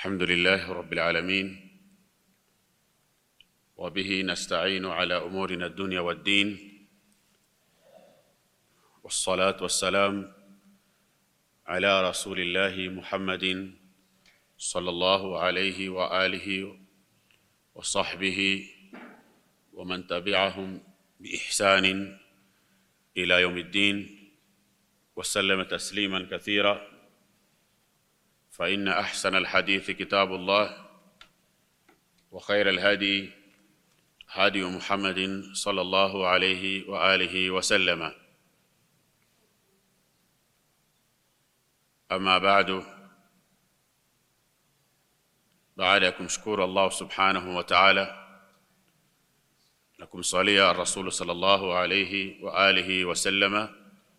الحمد لله رب العالمين وبه نستعين على امورنا الدنيا والدين والصلاه والسلام على رسول الله محمد صلى الله عليه واله وصحبه ومن تبعهم باحسان الى يوم الدين وسلم تسليما كثيرا فإن أحسن الحديث كتاب الله وخير الهدي هدي محمد صلى الله عليه وآله وسلم أما بعد baada ya kumshukuru Allah subhanahu wa ta'ala na kumsalia Rasul sallallahu alayhi wa alihi wa sallama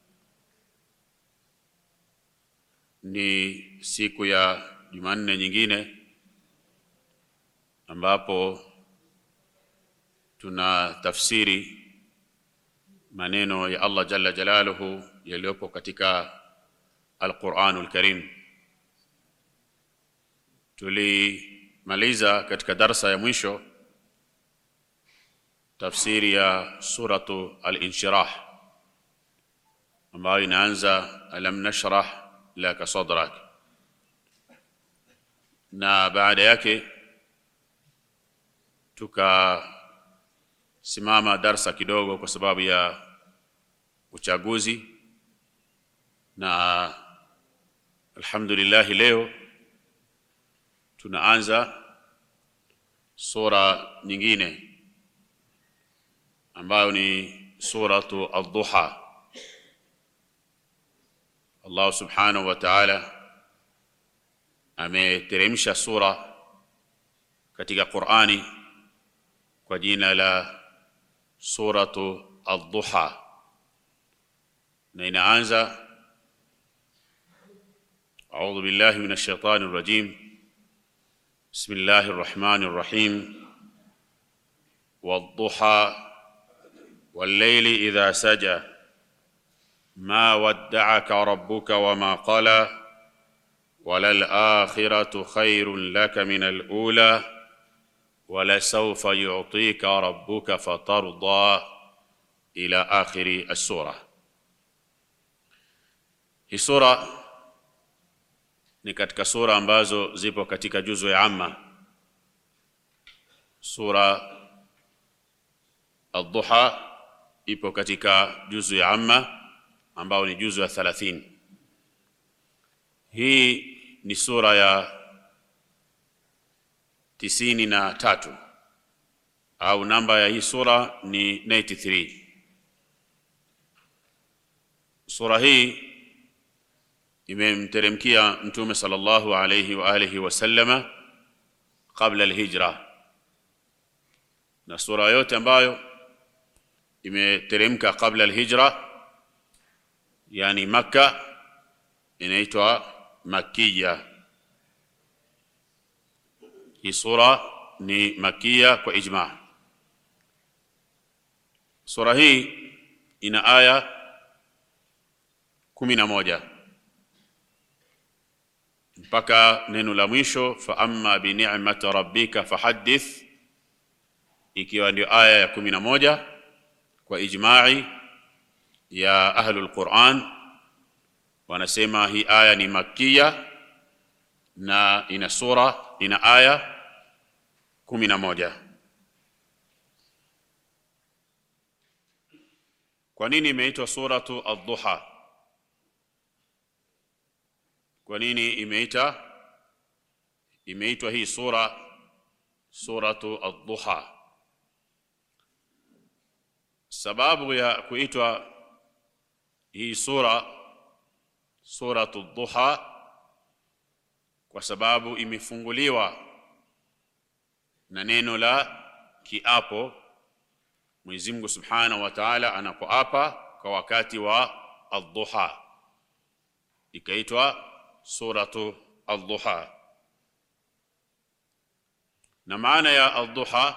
ni siku ya Jumanne nyingine ambapo tuna tafsiri maneno ya Allah jalla jalaluhu yaliyopo katika Al-Qur'anul Karim. Tulimaliza katika darsa ya mwisho tafsiri ya suratu Al-Inshirah ambayo inaanza alam nashrah laka sadrak, na baada yake tukasimama darsa kidogo kwa sababu ya uchaguzi, na alhamdulillah leo tunaanza sura nyingine ambayo ni suratu ad-Duha. Allah subhanahu wa ta'ala ameteremsha sura katika Qur'ani kwa jina la suratu ad-Duha, na inaanza a'udhu billahi minash shaitani rrajim bismillahir rahmanir rahim wad-duha wal-layli idha saja ما ودعك ربك وما قلى وللآخرة خير لك من الأولى ولسوف يعطيك ربك فترضى إلى آخر السورة hii sura ni katika sura ambazo zipo katika juzu ya amma sura ad-duha ipo katika juzu ya amma ambao ni juzu ya 30. Hii ni sura ya tisini na tatu au namba ya hii sura ni 93. Sura hii imemteremkia Mtume sallallahu alayhi wa alihi wasallama kabla alhijra, na sura yote ambayo imeteremka kabla alhijra yani Makka inaitwa Makkiya. Hii sura ni Makkiya kwa ijma. Sura hii ina aya kumi na moja mpaka neno la mwisho fa amma bi ni'mati rabbika fahaddith, ikiwa ndio aya ya kumi na moja kwa ijma'i ya ahlul Quran wanasema hii aya ni makkiya na ina sura ina aya kumi na moja. Kwa nini imeitwa suratu ad-duha? Kwa nini imeita imeitwa hii sura suratu ad-duha? Sababu ya kuitwa hii sura suratu duha kwa sababu imefunguliwa na neno la kiapo. Mwenyezi Mungu Subhanahu wa Ta'ala anapoapa kwa wakati wa ad-duha, ikaitwa suratu ad-duha. Na maana ya ad-duha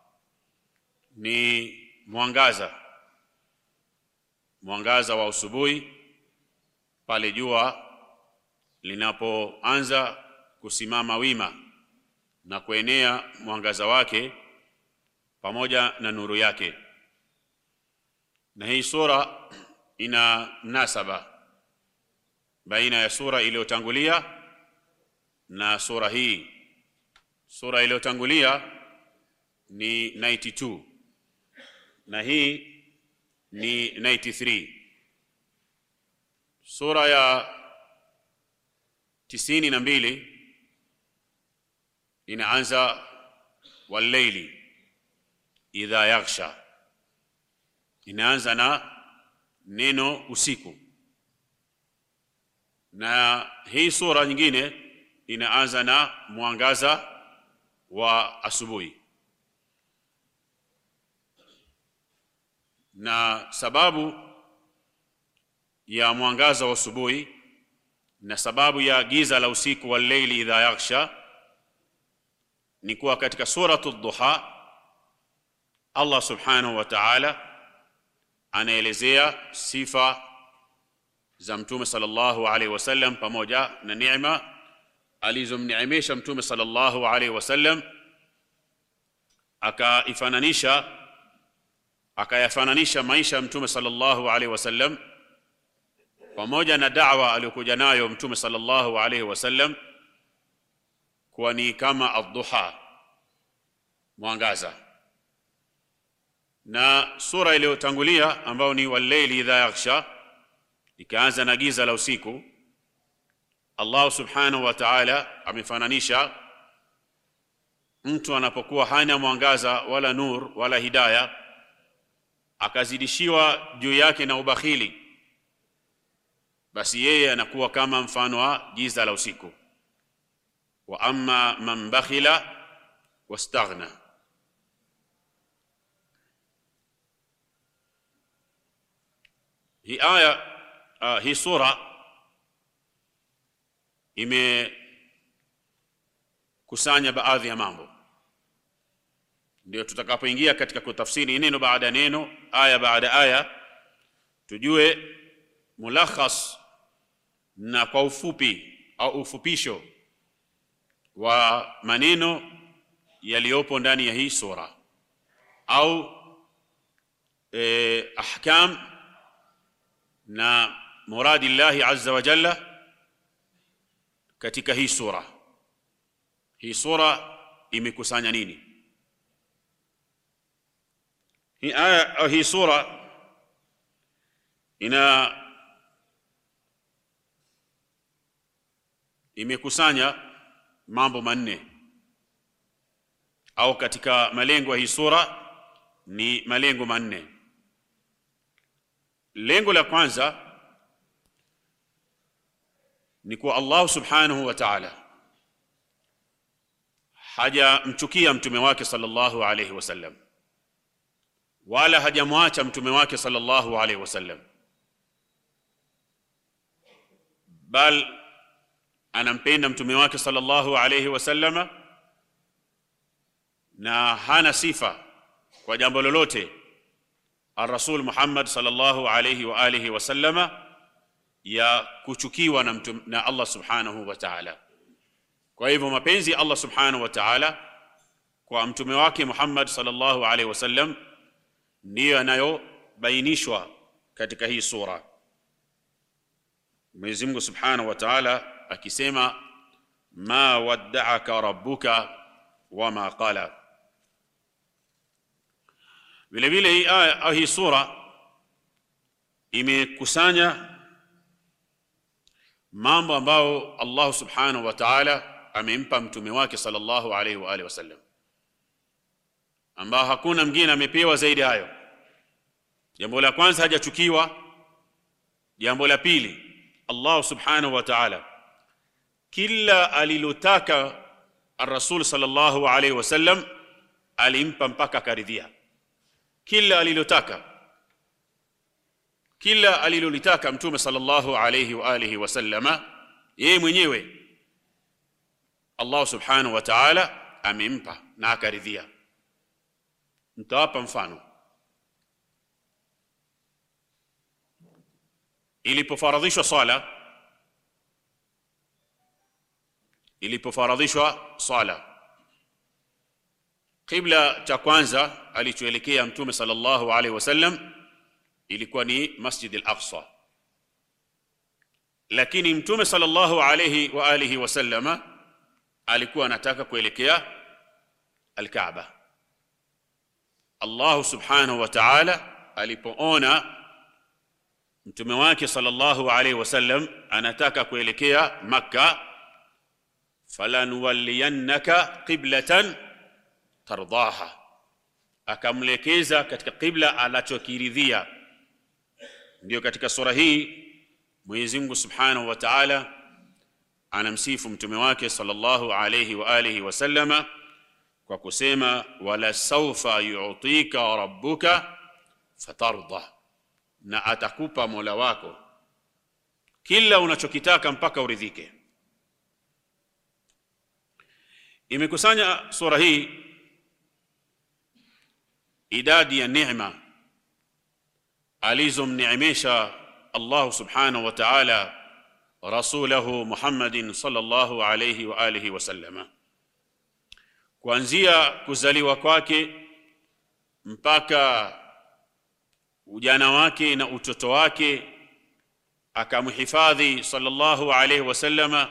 ni mwangaza mwangaza wa usubuhi pale jua linapoanza kusimama wima na kuenea mwangaza wake pamoja na nuru yake. Na hii sura ina mnasaba baina ya sura iliyotangulia na sura hii. Sura iliyotangulia ni 92 na hii ni 93. Sura ya tisini na mbili inaanza walleili idha yaghsha, inaanza na neno usiku, na hii sura nyingine inaanza na mwangaza wa asubuhi. Na sababu ya mwangaza wa asubuhi na sababu ya giza la usiku wa leili idha yaghsha ni kuwa katika suratu Duha Allah subhanahu wa ta'ala anaelezea sifa za Mtume sallallahu alaihi wasallam pamoja na neema alizomneemesha Mtume sallallahu alaihi wasallam, akaifananisha akayafananisha maisha ya Mtume sallallahu alaihi wasallam pamoja na da'wa aliyokuja nayo Mtume sallallahu alaihi wasallam kuwa ni kama ad-duha, mwangaza. Na sura iliyotangulia ambayo ni wal-layli idha yaghsha ikaanza na giza la usiku. Allah subhanahu wa ta'ala amefananisha mtu anapokuwa hana mwangaza wala nur wala hidaya, akazidishiwa juu yake na ubakhili basi yeye anakuwa kama mfano wa giza la usiku. wa amma man bakhila wastaghna, hii aya uh, hii sura imekusanya baadhi ya mambo, ndio tutakapoingia katika kutafsiri neno baada ya neno, aya baada ya aya, tujue mulakhas na kwa ufupi au ufupisho wa maneno yaliyopo ndani ya hii sura au eh, ahkam na muradi llahi azza wa jalla katika hii sura. Hii sura imekusanya nini? Hii aya au hii sura ina imekusanya mambo manne au katika malengo ya hii sura ni malengo manne. Lengo la kwanza ni kuwa Allah subhanahu wa ta'ala hajamchukia mtume wake sallallahu alayhi wasallam, wala hajamwacha mtume wake sallallahu alayhi wasallam, bal anampenda mtume wake sallallahu alayhi wasallama na hana sifa kwa jambo lolote Ar-Rasul Muhammad sallallahu alayhi wa alihi wasallama ya kuchukiwa na, mtum, na Allah subhanahu wa ta'ala. Kwa hivyo mapenzi ya Allah subhanahu wa ta'ala kwa mtume wake Muhammad sallallahu alayhi wasallam ndiyo yanayobainishwa katika hii sura. Mwenyezi Mungu subhanahu wa ta'ala akisema ma wadda'aka rabbuka wama qala. Vile vile hii aya au hii sura imekusanya mambo ambayo Allah subhanahu wa ta'ala amempa mtume wake sallallahu alaihi wa alihi wasallam, ambao hakuna mwingine amepewa zaidi hayo. Jambo la kwanza, hajachukiwa. Jambo la pili, Allah subhanahu wa ta'ala kila alilotaka ar-Rasul sallallahu alaihi wasallam alimpa mpaka akaridhia. Kila alilotaka, kila alilolitaka mtume sallallahu alaihi wa alihi wasallama, yeye mwenyewe Allah subhanahu wa ta'ala amempa na akaridhia. Nitawapa mfano. Ilipofaradhishwa swala ilipofaradhishwa swala. Qibla cha kwanza alichoelekea Mtume sallallahu alaihi wasallam ilikuwa ni Masjid al-Aqsa, lakini Mtume sallallahu alaihi wa alihi wasallama alikuwa anataka kuelekea al-Kaaba. Allah subhanahu wa ta'ala alipoona mtume wake sallallahu alaihi wasallam anataka kuelekea Makka, falanuwalliyannaka qiblatan tardaha, akamlekeza katika qibla anachokiridhia. Ndio katika sura hii Mwenyezi Mungu subhanahu wa ta'ala anamsifu mtume wake sallallahu alayhi wa alihi wasallama kwa kusema wala saufa yu'tika rabbuka fatarda, na atakupa mola wako kila unachokitaka mpaka uridhike. Imekusanya sura hii idadi ya neema alizomneemesha Allah subhanahu wa ta'ala rasulahu Muhammadin sallallahu alayhi wa alihi wasallama, kuanzia kuzaliwa kwake mpaka ujana wake na utoto wake, akamhifadhi sallallahu alayhi wasallama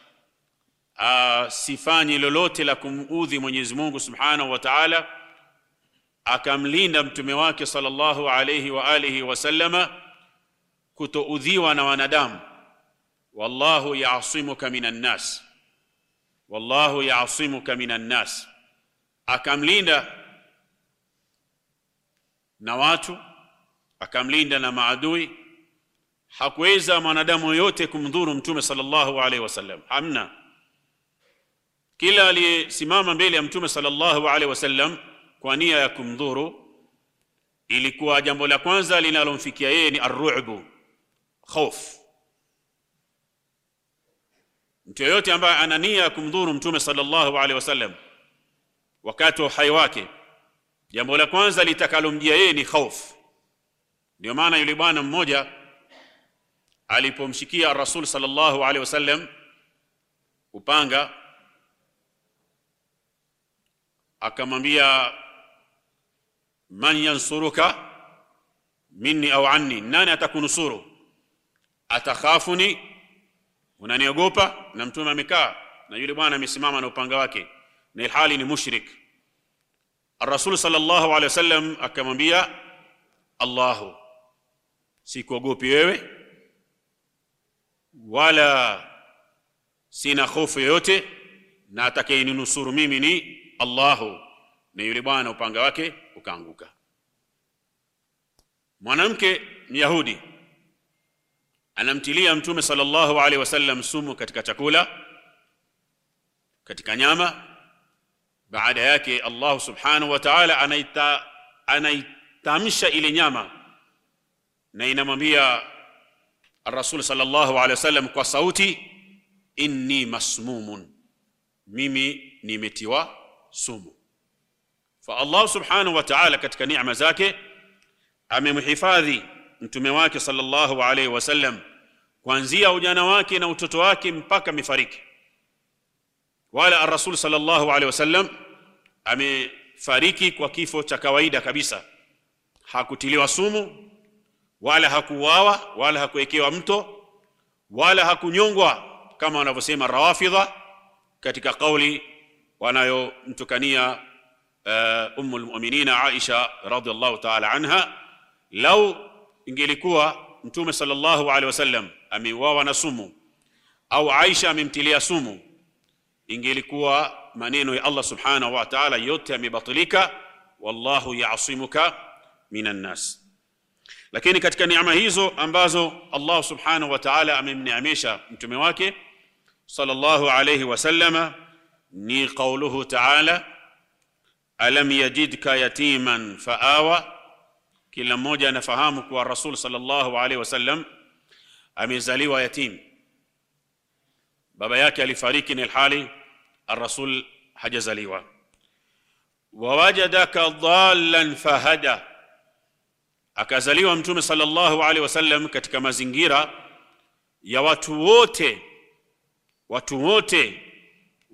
asifanye lolote la kumudhi Mwenyezi Mungu subhanahu wa ta'ala, akamlinda mtume wake sallallahu alayhi wa alihi wasallama kutoudhiwa na wanadamu. wallahu yasimuka minan nas, wallahu yasimuka minan nas, akamlinda na watu, akamlinda na maadui. Hakuweza mwanadamu yoyote kumdhuru mtume sallallahu alaihi wasallam, hamna. Kila aliyesimama mbele ya mtume sallallahu alaihi wasallam kwa nia ya kumdhuru, ilikuwa jambo la kwanza linalomfikia yeye ni arru'bu, hofu. Mtu yeyote ambaye ana nia ya kumdhuru mtume sallallahu alaihi wasallam wakati wa uhai wake, jambo la kwanza litakalomjia yeye ni hofu. Ndio maana yule bwana mmoja alipomshikia Rasul sallallahu alaihi wasallam upanga, akamwambia man yansuruka minni au anni, nani atakunusuru? Atakhafuni, unaniogopa? Na mtume amekaa na yule bwana amesimama na upanga wake, na ilhali ni mushrik. Ar-Rasul sallallahu alaihi wasallam akamwambia, Allahu, sikuogopi wewe wala sina hofu yoyote, na atakayeninusuru mimi ni Allahu. Na yule bwana upanga wake ukaanguka. Mwanamke Myahudi anamtilia mtume sallallahu alaihi wasallam sumu katika chakula, katika nyama. Baada yake Allah subhanahu wa ta'ala anaita anaitamsha ile nyama na inamwambia Ar-Rasul sallallahu alaihi wasallam kwa sauti, inni masmumun, mimi nimetiwa sumu. Fa Allah subhanahu wa ta'ala katika neema zake amemhifadhi mtume wake sallallahu alaihi wasallam kuanzia ujana wake na utoto wake mpaka amefariki. Wala Ar-Rasul sallallahu alaihi wasallam amefariki kwa kifo cha kawaida kabisa, hakutiliwa sumu wala hakuuawa wala hakuwekewa mto wala hakunyongwa kama wanavyosema Rawafidha katika kauli wanayomtukania uh, Ummul Mu'minina Aisha radhiallahu ta'ala anha. Lau ingelikuwa Mtume sallallahu alaihi wasallam ameuawa na sumu au Aisha amemtilia sumu, ingelikuwa maneno ya Allah subhanahu wa ta'ala yote yamebatilika, wallahu ya'simuka minan nas lakini katika neema hizo ambazo Allah subhanahu wa ta'ala amemneemesha mtume wake sallallahu alayhi wasallama ni qauluhu ta'ala, alam yajidka yatiman faawa. Kila mmoja anafahamu kuwa Rasul sallallahu alayhi wasallam amezaliwa yatim, baba yake alifariki, ni ilhali ar-Rasul hajazaliwa. Wawajadaka dhallan fahada akazaliwa mtume sallallahu alaihi wasallam katika mazingira ya watu wote watu wote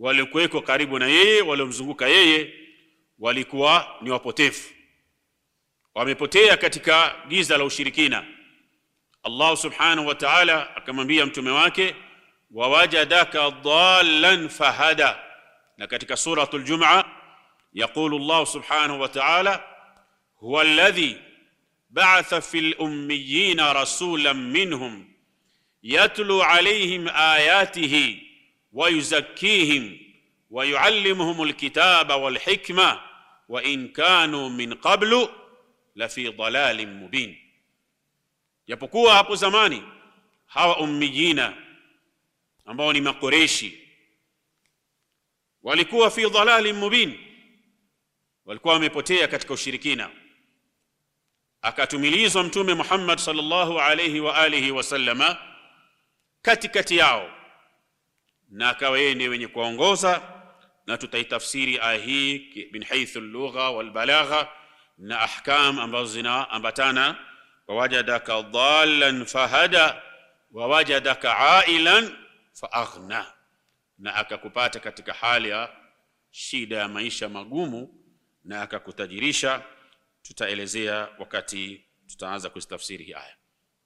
waliokuweko karibu na yeye, waliomzunguka yeye, walikuwa ni wapotefu, wamepotea katika giza la ushirikina. Allah subhanahu wa ta'ala akamwambia mtume wake, wawajadaka dhallan fahada. Na katika suratul Jum'a yaqulu Allah subhanahu wa ta'ala, huwa alladhi ba'atha fil ummiyina rasulan minhum yatlu alayhim ayatihi wa yuzakkihim wa yuallimuhum alkitaba wal hikma wa in kanu min qablu la fi dhalalin mubin. Japokuwa hapo zamani hawa ummiyina ambao ni Makoreshi walikuwa fi dhalalin mubin, walikuwa wamepotea katika ushirikina. Akatumilizwa Mtume Muhammad sallallahu alayhi wa alihi wasallama katikati yao, na akawa yeye ndiye wenye kuongoza, na tutaitafsiri aya hii min haythu al-lugha wal balagha na ahkam ambazo zinaambatana wawajadaka dhallan fahada wawajadaka ailan faaghna, na akakupata katika hali ya shida ya maisha magumu na akakutajirisha. Tutaelezea wakati tutaanza kuzitafsiri hii aya.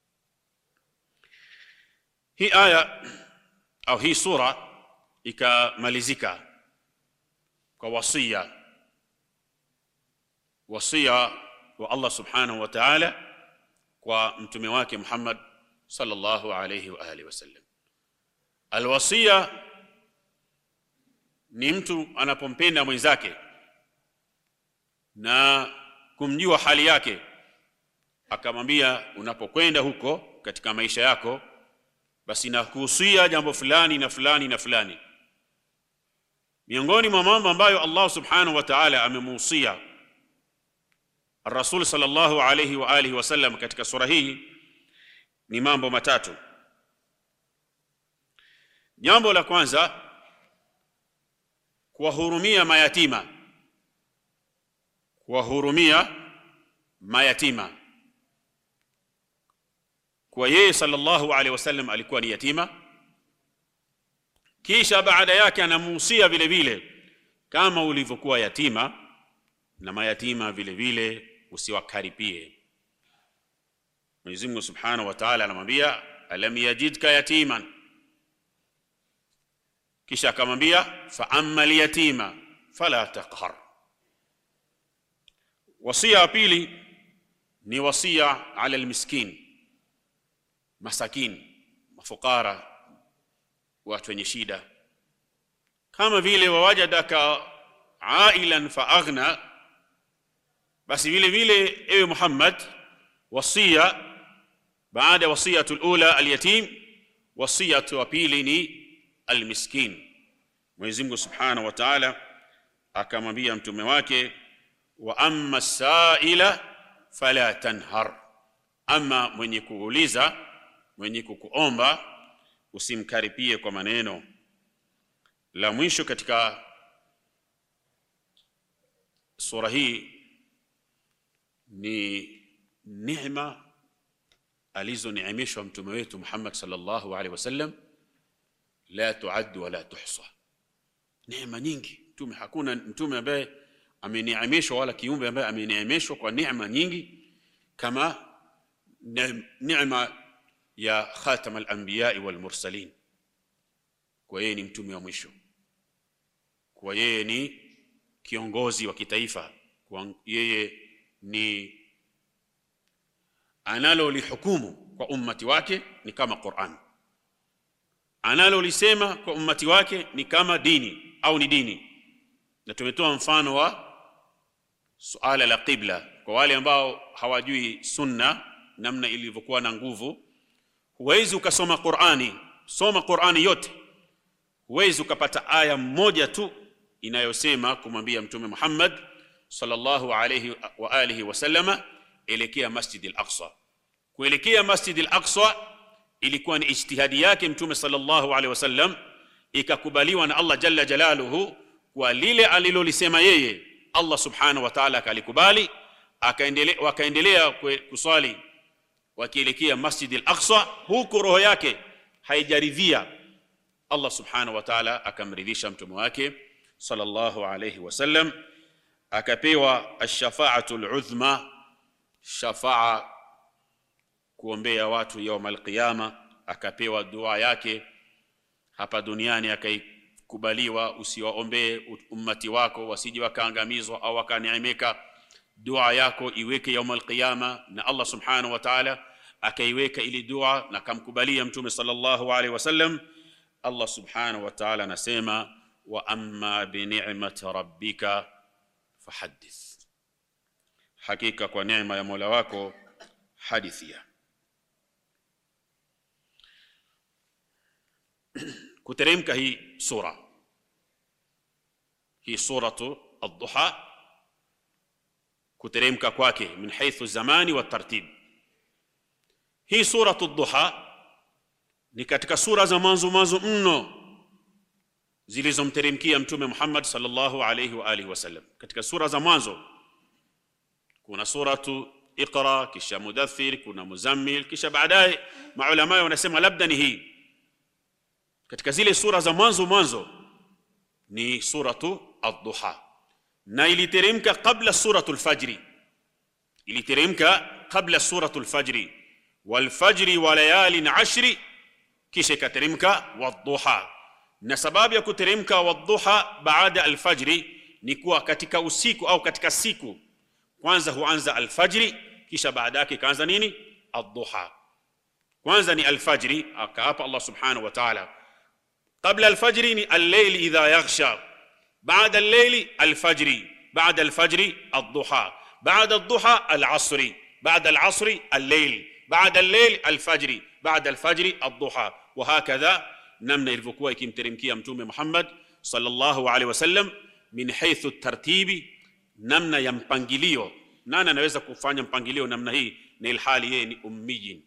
Hii aya au hii sura ikamalizika kwa wasia, wasia wa Allah subhanahu wa ta'ala kwa mtume wake Muhammad sallallahu alayhi wa alihi wasallam. Alwasia ni mtu anapompenda mwenzake na kumjua hali yake, akamwambia unapokwenda huko katika maisha yako, basi nakuhusia jambo fulani na fulani na fulani. Miongoni mwa mambo ambayo Allah subhanahu wa ta'ala amemuhusia Rasul sallallahu alayhi wa alihi wasallam katika sura hii ni mambo matatu. Jambo la kwanza, kuwahurumia mayatima, kuwahurumia mayatima. Kwa yeye sallallahu alayhi wasallam alikuwa ni yatima, kisha baada yake anamuhusia vile vile, kama ulivyokuwa yatima na mayatima vile vile usiwakaripie. Mwenyezi Mungu Subhanahu wa Ta'ala anamwambia alam yajidka yatiman, kisha akamwambia fa amma alyatima fala taqhar. Wasia wa pili ni wasia ala almiskin, masakin, mafukara, watu wenye shida, kama vile wawajadaka ailan fa aghna basi vile vile ewe Muhammad, wasia baada ya wasiyatu lula alyatim, wasiyatu wa pili ni almiskin. Mwenyezi Mungu Subhanahu wa Ta'ala akamwambia mtume wake, wa amma saila fala tanhar, ama mwenye kuuliza, mwenye kukuomba usimkaripie kwa maneno. La mwisho katika sura hii ni neema alizoneemeshwa mtume wetu Muhammad sallallahu alaihi wasallam, la tuaddu wala tuhsa. Neema nyingi mtume, hakuna mtume ambaye ameneemeshwa wala kiumbe ambaye ameneemeshwa kwa neema nyingi kama neema ya khatam al-anbiya wal mursalin. Kwa yeye ni mtume wa mwisho, kwa yeye ni kiongozi wa kitaifa, kwa yeye ni analolihukumu kwa ummati wake ni kama Qur'an, analolisema kwa ummati wake ni kama dini au ni dini. Na tumetoa mfano wa suala la qibla kwa wale ambao hawajui sunna namna ilivyokuwa na nguvu. Huwezi ukasoma Qur'ani, soma Qur'ani yote, huwezi ukapata aya moja tu inayosema kumwambia Mtume Muhammad sallallahu alayhi wa alihi wasallama elekea Masjid al-Aqsa. Kuelekea Masjid al-Aqsa ilikuwa ni ijtihadi yake Mtume sallallahu alayhi wasallam, ikakubaliwa na Allah jalla jalaluhu kwa lile alilolisema yeye, Allah subhanahu wa ta'ala akalikubali, akaendelea wakaendelea kuswali wakielekea Masjid al-Aqsa, huku roho yake haijaridhia Allah subhanahu wa ta'ala akamridhisha mtume wake sallallahu alayhi wasallam, akapewa ash-shafa'atu al-udhma, shafaa kuombea watu yaum al-qiyama, akapewa dua yake hapa duniani akaikubaliwa. Usiwaombee ummati wako wasije wakaangamizwa au wakaneemeka, dua yako iweke yaum al-qiyama, na Allah subhanahu wa ta'ala akaiweka ili dua na akamkubalia mtume sallallahu alaihi wasallam. Allah subhanahu wa ta'ala anasema wa amma bi ni'mati rabbika fahaddith, hakika kwa neema ya Mola wako hadithia. Kuteremka hii sura hii suratu ad-Duha, kuteremka kwake min haythu zamani wa tartib. Hii suratu ad-Duha ni katika sura za mwanzo mwanzo mno zilizomteremkia Mtume Muhammad sallallahu alayhi wa alihi wasallam. Katika sura za mwanzo kuna suratu Iqra, kisha Mudaththir, kuna Muzammil, kisha baadaye maulama wanasema labda ni hii. Katika zile sura za mwanzo mwanzo ni suratu ad-Duha, na iliteremka kabla suratu al-Fajri, iliteremka kabla suratu al-Fajri, wal-fajri wa layalin ashri kisha ikateremka wadduha. Na sababu ya kuteremka wadduha baada alfajri ni kuwa katika usiku au katika siku kwanza huanza alfajri, kisha baada yake ikaanza nini? Adduha. Kwanza ni alfajri, akaapa Allah subhanahu wa ta'ala. Qabla alfajri ni al-layli idha yaghsha, baada al-layli alfajri, baada alfajri adduha, baada adduha al-asri, baada al-asri al-layl, baada al-layl alfajri, baada alfajri adduha wa hakadha, namna ilivyokuwa ikimteremkia Mtume Muhammad sallallahu alaihi wasallam, min haythu tartibi, namna ya mpangilio. Nani anaweza kufanya mpangilio namna hii na ilhali yeye ni ummiyin?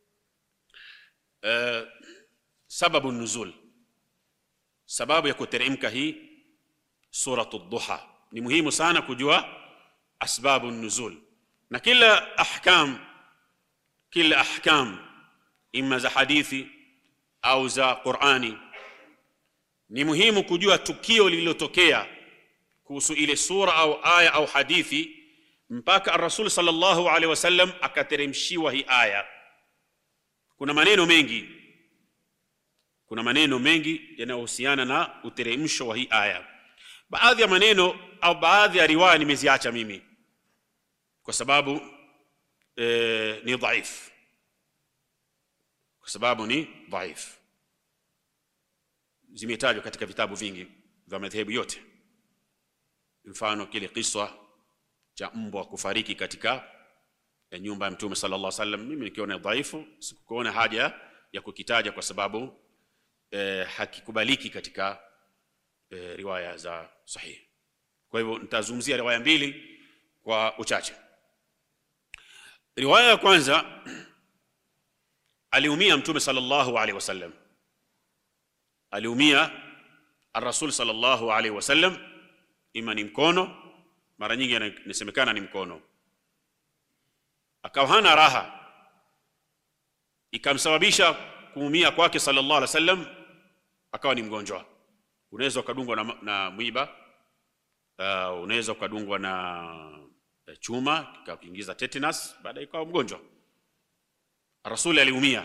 Uh, sababu nuzul, sababu ya kuteremka hii suratu Duha. Ni muhimu sana kujua asbabu nuzul, na kila ahkam, kila ahkam ima za hadithi au za Qur'ani, ni muhimu kujua tukio lililotokea kuhusu ile sura au aya au hadithi mpaka ar-Rasul sallallahu alaihi wasallam akateremshiwa hii aya. Kuna maneno mengi, kuna maneno mengi yanayohusiana na uteremsho wa hii aya. Baadhi ya maneno au baadhi ya riwaya nimeziacha mimi kwa sababu e, ni dhaifu kwa sababu ni dhaif, zimetajwa katika vitabu vingi vya madhehebu yote. Mfano kile kisa cha mbwa kufariki katika nyumba ya Mtume sallallahu alaihi wasallam, mimi nikiona dhaifu, sikuona haja ya kukitaja kwa sababu eh, hakikubaliki katika eh, riwaya za sahihi. Kwa hivyo nitazungumzia riwaya mbili kwa uchache. Riwaya ya kwanza aliumia Mtume sallallahu alaihi wasallam, aliumia ar-Rasul sallallahu alaihi wasallam, ima ni mkono, mara nyingi inasemekana ni mkono, akawa hana raha, ikamsababisha kuumia kwake sallallahu alaihi wasallam, akawa ni mgonjwa. Unaweza ukadungwa na, na mwiba uh, unaweza ukadungwa na chuma kikakuingiza tetanus, baadaye ikawa mgonjwa. Rasuli aliumia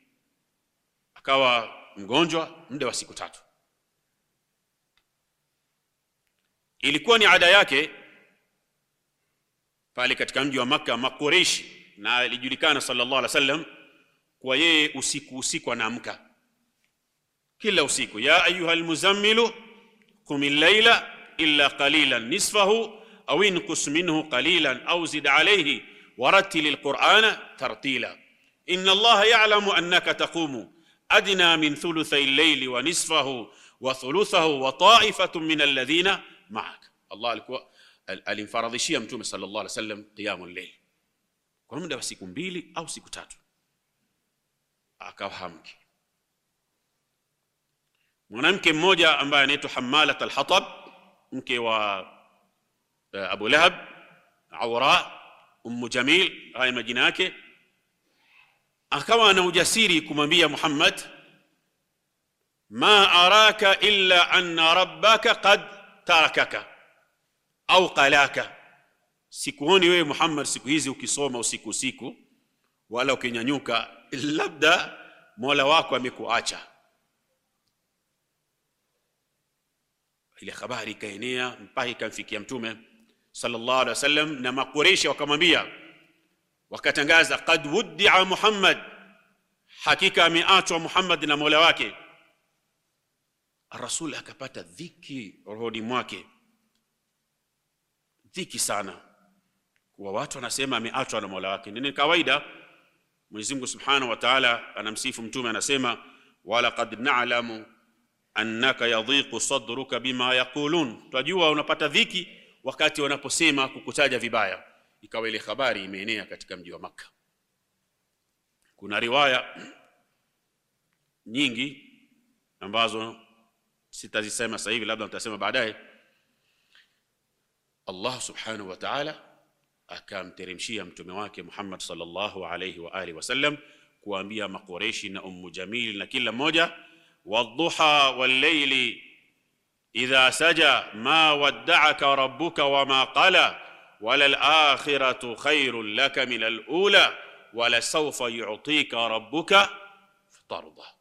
akawa mgonjwa muda wa siku tatu. Ilikuwa ni ada yake pale katika mji wa Makka Makureishi, na alijulikana sallallahu alaihi wasallam kwa yeye usiku usiku anaamka kila usiku, ya ayuha almuzammilu qum al-laila illa qalilan nisfahu aw inqus minhu qalilan aw zid alayhi warattil al-qur'ana tartila inna allaha ya'lamu annaka taqumu adna min thuluthay al-layli wa nisfahu wa thuluthahu wa ta'ifatun min alladhina ma'ak. Allah alikuwa alimfaradhishia Mtume sallallahu alaihi wasallam qiyamul layl kwa muda wa siku mbili au siku tatu, akawa hamki. Mwanamke mmoja ambaye anaitwa Hammalat al-Hatab, mke wa uh, Abu Lahab, Awra, Ummu Jamil, haya majina yake, akawa ana ujasiri kumwambia Muhammad, ma araka illa anna rabbaka qad tarakaka au qalaka, sikuoni wewe Muhammad siku hizi ukisoma usiku usiku wala ukinyanyuka, labda mola wako amekuacha. Ile habari ikaenea mpaka ikamfikia Mtume sallallahu alaihi wasallam, na Makureishi wakamwambia, wakatangaza qad wuddia Muhammad, hakika ameachwa Muhammad na mola wake. Rasul akapata dhiki rohoni mwake, dhiki sana, kuwa watu wanasema ameachwa na mola wake. Ni kawaida. Mwenyezi Mungu Subhanahu wa Ta'ala anamsifu mtume, anasema walaqad na'lamu annaka yadhiqu sadruka bima yaqulun, twajua unapata dhiki wakati wanaposema kukutaja vibaya. Ikawa ile habari imeenea katika mji wa Makka. Kuna riwaya nyingi ambazo sitazisema sasa hivi, labda nitasema baadaye. Allah Subhanahu wa Ta'ala akamteremshia mtume wake Muhammad sallallahu alayhi wa alihi wasallam kuambia Makureishi na Ummu Jamil na kila mmoja, wadduha wallayli idha saja ma wadda'aka rabbuka wama qala wala al-akhiratu khairun laka min al-ula wala sawfa yu'tika rabbuka fatarda.